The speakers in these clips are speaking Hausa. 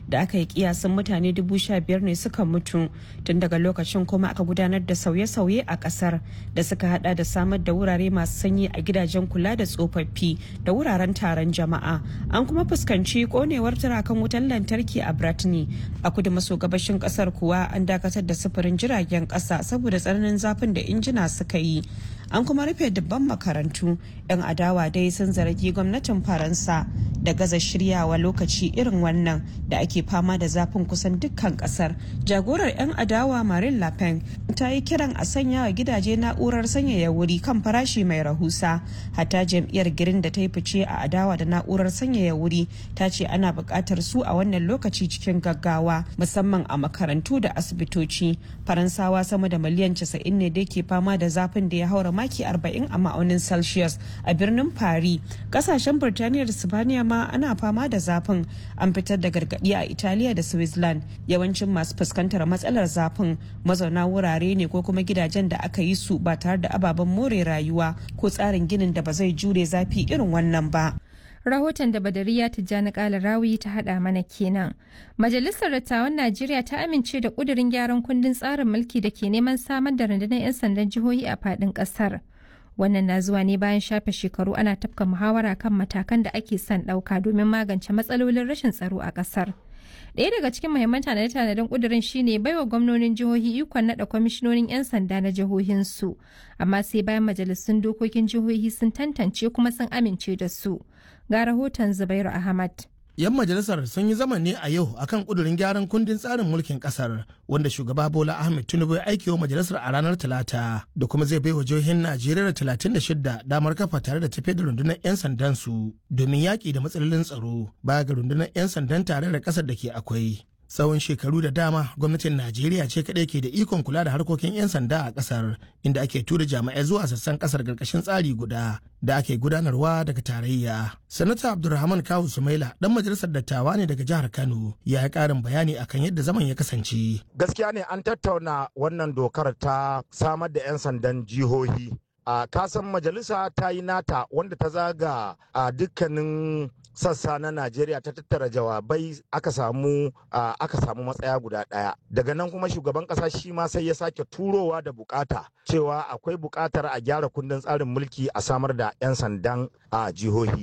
da aka yi kiyasin mutane dubu sha biyar ne suka mutu tun daga lokacin kuma aka gudanar da sauye-sauye a kasar da suka hada da samar da wurare masu sanyi a gidajen kula da tsofaffi da wuraren taron jama'a an kuma fuskanci konewar turakan wutar lantarki a bratni a kudu maso gabashin kasar kuwa an dakatar da sufurin jiragen kasa saboda tsananin zafin da injina suka yi an kuma rufe dubban makarantu 'yan adawa dai sun zargi gwamnatin faransa da gaza shiryawa lokaci irin wannan da ake fama da zafin kusan dukkan kasar jagorar 'yan adawa marin lapen ta yi kiran a sanya wa gidaje na'urar sanyaya wuri kan farashi mai rahusa hatta jam'iyyar girin da ta yi fice a adawa da na'urar sanyaya wuri ta ce ana buƙatar su a wannan lokaci cikin gaggawa musamman a makarantu da asibitoci faransawa sama da miliyan 90 ne da ke fama da zafin da ya haura maki 40 a ma'aunin celsius a birnin paris kasashen birtaniya da sibaniya ma ana fama da zafin an fitar da gargaɗi a italiya da switzerland yawancin masu fuskantar matsalar zafin mazauna wurare ne ko kuma gidajen da aka yi su ba tare da ababen more rayuwa ko tsarin ginin da ba zai jure zafi irin wannan ba rahoton da badariya tijjani kala rawi ta hada mana kenan majalisar dattawan najeriya ta amince da kudirin gyaran kundin tsarin mulki da ke neman samar da rundunar 'yan sandan jihohi a fadin kasar wannan na zuwa ne bayan shafe shekaru ana tafka muhawara kan matakan da ake son ɗauka domin magance matsalolin rashin tsaro a ƙasar ɗaya daga cikin muhimman tanade-tanaden ƙudurin shine baiwa gwamnonin jihohi ikon naɗa kwamishinonin 'yan sanda na jihohinsu amma sai bayan majalisun dokokin jihohi sun tantance kuma sun amince da su ga rahoton zubairu ahmad 'yan majalisar sun yi zama ne a yau akan kudurin gyaran kundin tsarin mulkin kasar wanda shugaba bola ahmed tinubu ya aikewa majalisar a ranar talata da kuma zai baiwa jihohin najeriya talatin da shida damar kafa tare da tafiyar da rundunar 'yan sandan su domin yaƙi da matsalolin tsaro baya ga rundunar 'yan sandan tare da ƙasar da ke akwai tsawon shekaru da dama gwamnatin najeriya ce kaɗai ke da ikon kula da harkokin 'yan sanda a ƙasar inda ake tura jami'ai zuwa sassan ƙasar ƙarƙashin tsari guda da ake gudanarwa daga tarayya sanata abdulrahman kawu sumaila dan majalisar dattawa ne daga jihar kano ya yi ƙarin bayani akan yadda zaman ya kasance gaskiya ne an tattauna wannan dokar ta samar da 'yan sandan jihohi a kasan majalisa ta yi nata wanda ta zaga a dukkanin sassa na Najeriya ta tattara jawabai aka samu aka samu matsaya guda ɗaya. Daga nan kuma shugaban ƙasa shi ma sai ya sake turowa da bukata cewa akwai bukatar a gyara kundin tsarin mulki a samar da 'yan sandan a jihohi.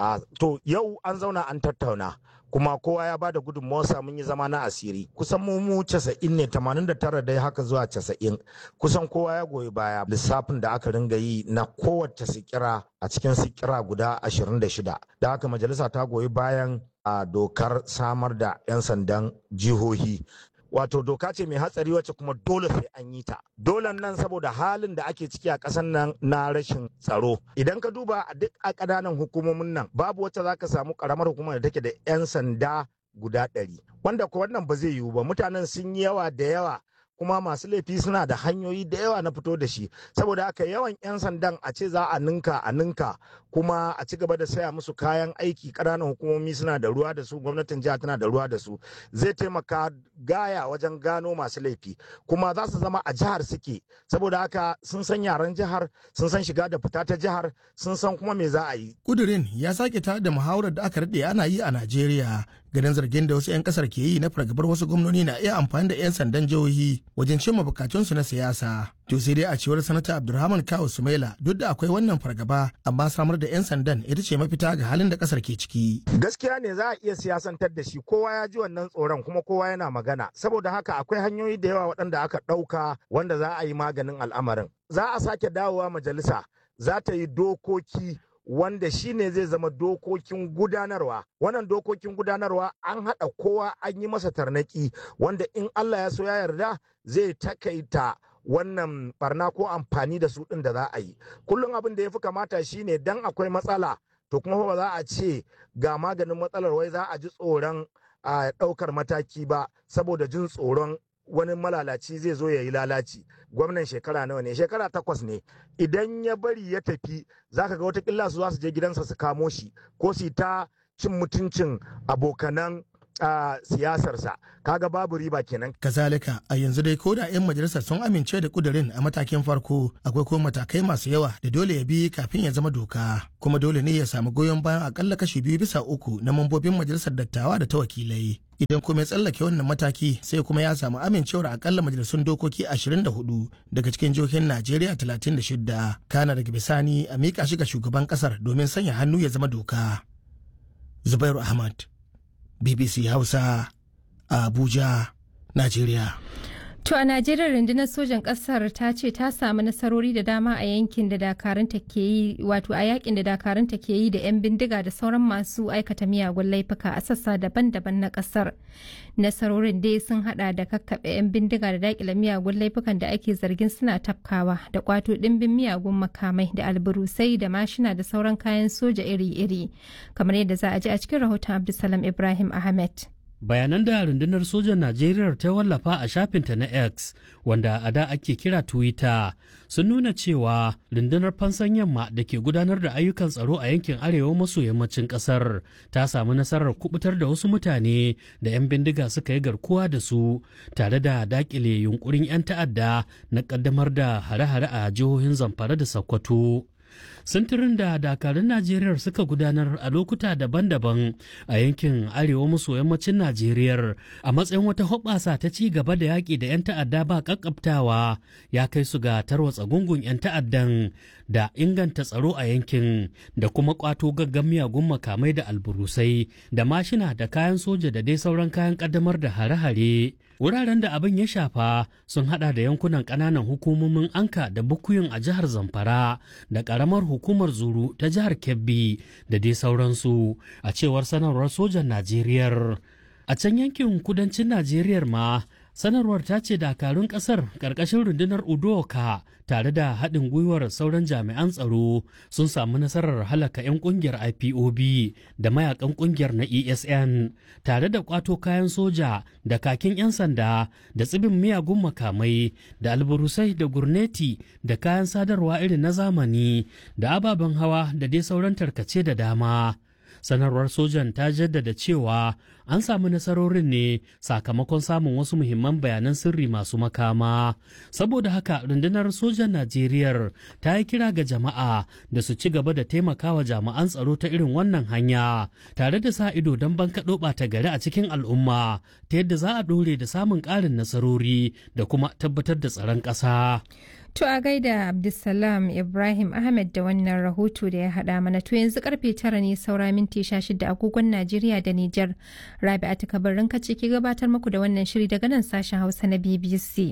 To yau an zauna an tattauna. kuma kowa ya bada gudunmawarsa mun yi zama na asiri kusan mu mu casa'in ne tamanin da tara dai haka zuwa casa'in kusan kowa ya goyi baya lissafin da aka ringa yi na kowace sikira a cikin sikira guda ashirin da shida da haka majalisa ta goyi bayan a dokar samar da 'yan sandan jihohi wato doka ce mai hatsari wacce kuma dole sai an yi ta dole nan saboda halin da ake ciki a ƙasar nan na rashin tsaro idan ka duba a duk a ƙananan hukumomin nan babu wacce za ka samu ƙaramar hukumar da take da 'yan sanda guda ɗari wanda ko wannan ba zai yiwu ba mutanen sun yi yawa da yawa kuma masu laifi suna da hanyoyi da yawa na fito da shi saboda haka yawan 'yan sandan a ce za a ninka a ninka kuma a ci gaba da saya musu kayan aiki ƙananan hukumomi suna da ruwa da su gwamnatin jiha tana da ruwa da su zai taimaka gaya wajen gano masu laifi kuma za su zama a jihar suke saboda haka sun san yaren jihar sun san shiga da fita ta jihar sun san kuma me za a yi kudirin ya sake tare da muhawarar da aka daɗe ana yi a najeriya ganin zargin da wasu 'yan kasar ke yi na fargabar wasu gwamnoni na iya amfani da 'yan sandan jihohi wajen cimma bukatunsu na siyasa to sai dai a cewar sanata abdulrahman kawu sumaila duk da akwai wannan fargaba amma samar da 'yan sandan ita ce mafita ga halin da kasar ke ciki gaskiya ne za a iya siyasantar da shi kowa ya ji wannan tsoron kuma kowa yana magana saboda haka akwai hanyoyi da yawa waɗanda aka ɗauka wanda za a yi maganin al'amarin za a sake dawowa majalisa za ta yi dokoki wanda shi ne zai zama dokokin gudanarwa wannan dokokin gudanarwa an haɗa kowa an yi masa tarnaki wanda in allah ya so ya yarda zai takaita wannan barna ko amfani da su ɗin da za a yi kullum abin da ya fi kamata shine dan akwai matsala to kuma ba za a ce ga maganin matsalar wai za a ji tsoron a ɗaukar mataki ba saboda jin tsoron wani malalaci zai zo ya yi lalaci gwamnan shekara nawa ne shekara takwas ne idan ya bari ya tafi zaka ga watakila su za su je gidansa su kamo shi ko su ta cin mutuncin abokanan siyasarsa kaga babu riba kenan kazalika a yanzu dai ko da 'yan majalisar sun amince da kudirin a matakin farko akwai kuma matakai masu yawa da dole ya bi kafin ya zama doka kuma dole ne ya samu goyon bayan akalla kashi biyu bisa uku na mambobin majalisar dattawa da ta wakilai idan kuma ya tsallake wannan mataki sai kuma ya samu amincewar akalla majalisun dokoki 24 daga cikin jihohin najeriya 36 kana daga bisani a miƙa shi ga shugaban ƙasar domin sanya hannu ya zama doka zubairu ahmad bbc hausa a abuja najeriya To a Najeriya rundunar sojan ƙasar ta ce ta samu nasarori da dama a yankin da dakarunta ke yi wato a yakin da dakarunta ke yi da 'yan bindiga da sauran masu aikata miyagun laifuka a sassa daban-daban na ƙasar. Nasarorin dai sun hada da kakkaɓe 'yan bindiga da daƙile miyagun laifukan da ake zargin suna tafkawa da kwato ɗimbin miyagun makamai da alburusai da mashina da sauran kayan soja iri-iri kamar yadda za a ji a cikin rahoton Abdulsalam Ibrahim Ahmed. bayanan da rundunar sojan najeriya ta wallafa a shafinta na x wanda a da ake kira twitter sun nuna cewa rundunar fansan yamma da ke gudanar da ayyukan tsaro a yankin arewa maso yammacin kasar ta samu nasarar kubutar da wasu mutane da 'yan bindiga suka yi garkuwa da su tare da dakile yunkurin 'yan ta'adda na kaddamar da hare-hare a jihohin zamfara da sokoto sintirin da dakarun najeriya suka gudanar a lokuta daban-daban a yankin arewa maso yammacin najeriya a matsayin wata hoɓasa ta ci gaba da yaƙi da 'yan ta'adda ba ƙaƙƙabtawa ya kai su ga tarwatsa gungun 'yan ta'addan da inganta tsaro a yankin da kuma ƙwato gaggan miyagun makamai da alburusai da mashina da kayan soja da dai sauran kayan ƙaddamar da hare-hare wuraren da abin ya shafa sun hada da yankunan ƙananan hukumomin anka da bukuyin a jihar zamfara da ƙaramar hukumar zuru ta jihar kebbi da dai sauransu a cewar sanarwar sojan najeriya a can yankin kudancin najeriya ma sanarwar ta ce dakarun kasar ƙarƙashin rundunar udoka tare da haɗin gwiwar sauran jami'an tsaro sun samu nasarar halaka 'yan ƙungiyar ipob da mayakan ƙungiyar na esn tare da ƙwato kayan soja da kakin 'yan sanda da tsibin miyagun makamai da alburusai da gurneti da kayan sadarwa irin na zamani da ababen hawa da dai sauran tarkace da dama sanarwar sojan ta jaddada cewa an samu nasarorin ne sakamakon samun wasu muhimman bayanan sirri masu makama saboda haka rundunar sojan najeriya ta yi kira ga jama'a da su ci gaba da taimakawa jami'an tsaro ta irin wannan hanya tare da sa ido don bankaɗo ɓata gari a cikin al'umma ta yadda za a ɗore da samun ƙarin nasarori da kuma tabbatar da tsaron ƙasa. To a gaida Abdulsalam Ibrahim Ahmed da wannan rahoto da ya haɗa mana to yanzu karfe tara ne saura minti sha shida agogon Najeriya da Nijar. Rabi'atu Kabarin kace ke gabatar muku da wannan shiri daga nan sashen Hausa na BBC.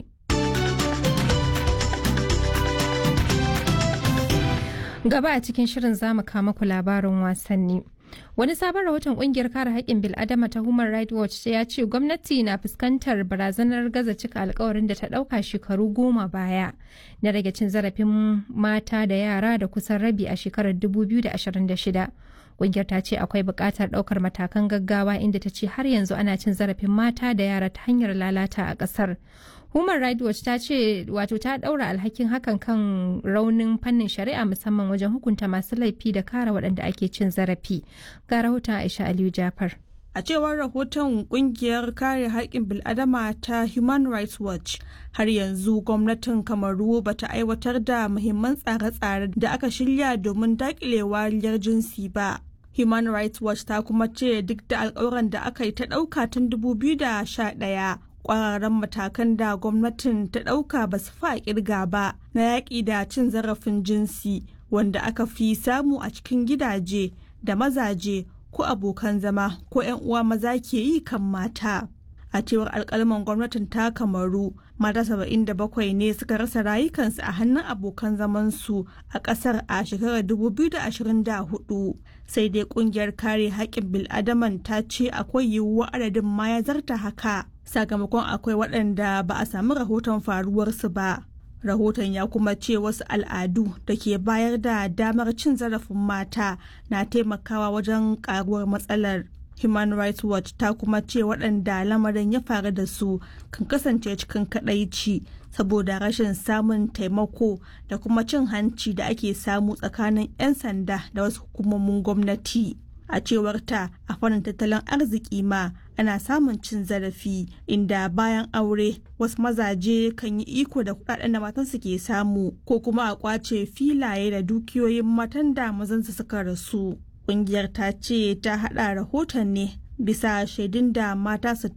Gaba a cikin shirin zamu kama ku labarin wasanni. Wani sabon rahoton kungiyar kare haƙƙin bil'adama ta Human Rights Watch ya ce gwamnati na fuskantar barazanar gaza cika alkawarin da ta ɗauka shekaru goma baya na rage cin zarafin mata da yara da kusan rabi a shekarar 2026. Kungiyar ta ce akwai buƙatar ɗaukar matakan gaggawa inda ta ce har yanzu ana cin zarafin mata da yara ta hanyar lalata a ƙasar. Human Rights Watch ta ce wato ta ɗaura alhakin hakan kan raunin fannin shari'a musamman wajen hukunta masu laifi da kare waɗanda ake cin zarafi. Ga rahoton Aisha Aliyu Jafar. A cewar rahoton kungiyar kare haƙƙin bil'adama ta Human Rights Watch, har yanzu gwamnatin Kamaru ba ta aiwatar da muhimman tsare-tsare da aka shirya domin daƙile wariyar jinsi ba. Human Rights Watch ta kuma ce duk da alƙawuran da aka yi ta ɗauka tun 2011 kwararan matakan da gwamnatin ta ɗauka ba su fa kirga ba na yaƙi da cin zarafin jinsi wanda aka fi samu a cikin gidaje da mazaje ko abokan zama ko 'yan uwa maza ke yi kan mata a cewar alkalman gwamnatin ta kamaru mata 77 ne suka rasa rayukansu a hannun abokan zamansu a ƙasar a shekarar 2024 sai dai kungiyar kare haƙƙin bil'adaman ta ce akwai yiwuwar adadin ma ya zarta haka sakamakon akwai waɗanda ba a sami rahoton faruwarsu ba. Rahoton ya kuma ce wasu al'adu da ke bayar da damar cin zarafin mata na taimakawa wajen karuwar matsalar. Human Rights Watch ta kuma ce waɗanda lamarin ya faru da su kan kasance cikin kaɗaici saboda rashin samun taimako da kuma cin hanci da ake samu tsakanin 'yan sanda da wasu hukumomin gwamnati. a cewar ta a fannin tattalin arziki ma ana samun cin zarafi inda bayan aure wasu mazaje kan yi iko da kudaden da matansu ke samu ko kuma a kwace filaye da dukiyoyin matan da mazansu suka rasu kungiyar ta ce ta hada rahoton ne bisa shaidun da mata